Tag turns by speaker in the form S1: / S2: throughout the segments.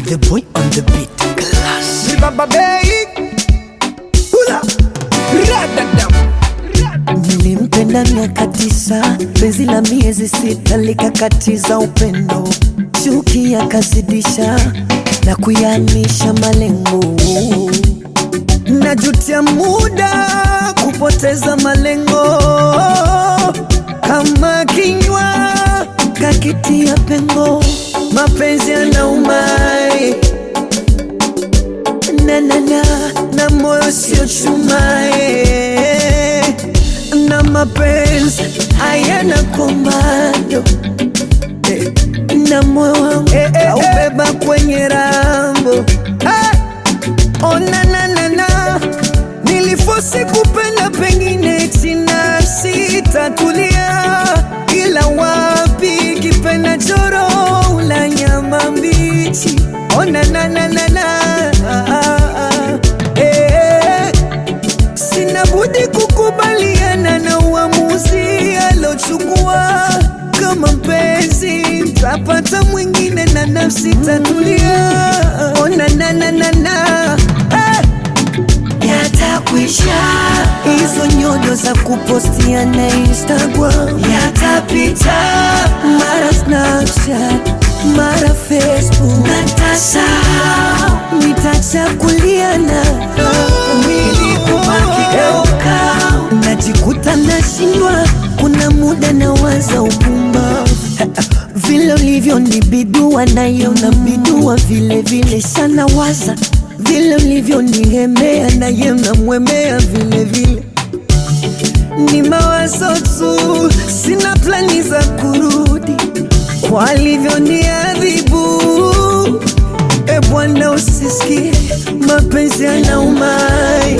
S1: the boy on the beat. Class.
S2: Ni baba bei Hula Radadam
S1: Nilimpenda miaka tisa, penzi la miezi sita likakatiza upendo, chuki yakazidisha na kuyanisha malengo. Najutia muda kupoteza malengo, kama kinywa kakitia pengo, mapenzi yanaumai na na na na moyo sio chumae na mapenzi hayana komando eh, na moyo wangu kaubeba kwenye rambo eh, oh, na na na na nilifosi kupenda pengine china sitatulia ila wapi kipenda choro la nyama mbichi oh, na na na na na ah, ah, ah. Eh, sina budi kukubaliana na uamuzi alochukua kama mpenzi tapata mwingine na nafsi tatulia ona na na na na eh yatakwisha hizo nyodo za kupostia na Instagram yatapita, mara Snapchat, mara Facebook, natasahau nitachakuliana mwili kubaki kaukau, najikuta nashindwa, kuna muda nawaza upumbavu vile ulivyo ni bidua nayo na bidua vile vile sana waza vile ulivyo nihemea naye namwemea vile vile ni mawazo tu, sina plani za kurudi kwa alivyo ni adhibu. E Bwana, usisikie mapenzi yanaumai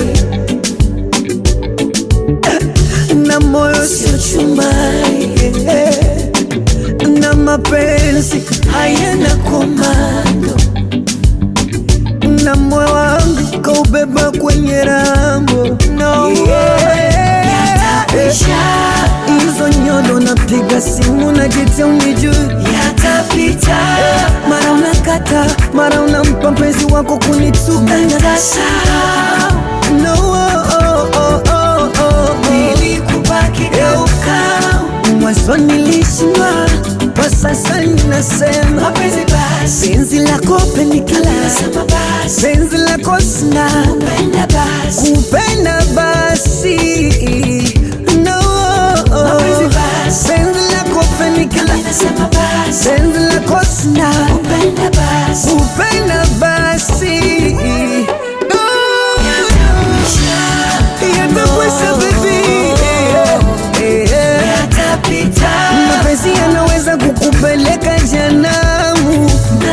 S1: na moyo sio chumai na mapenzi hayana komando na moyo wangu kaubeba kwenye rambo no. Hizo nyodo napiga simu na jitia unijui yatapita, mara unakata, mara unampa mpenzi wako kunituka no, oh, oh, oh, oh, oh. Nilikubaki kaukau, mwanzo nilishindwa, kwa sasa ninasema mapenzi basi, penzi lako penikila, penzi lako sina, kupenda basi, kupenda basi no, penzi lako penikila, penzi lako sina, kupenda basi, kupenda basi no, yatakwisha baby Eh, eh. mapenzi yanaweza kukupeleka janamu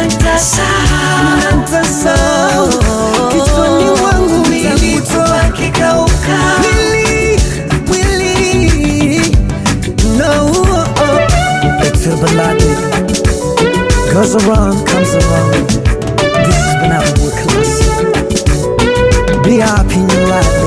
S1: natasau kichwani mwangu takutoa mwili mwili no Feel the logic goes around comes around this has been our classic be happy in your life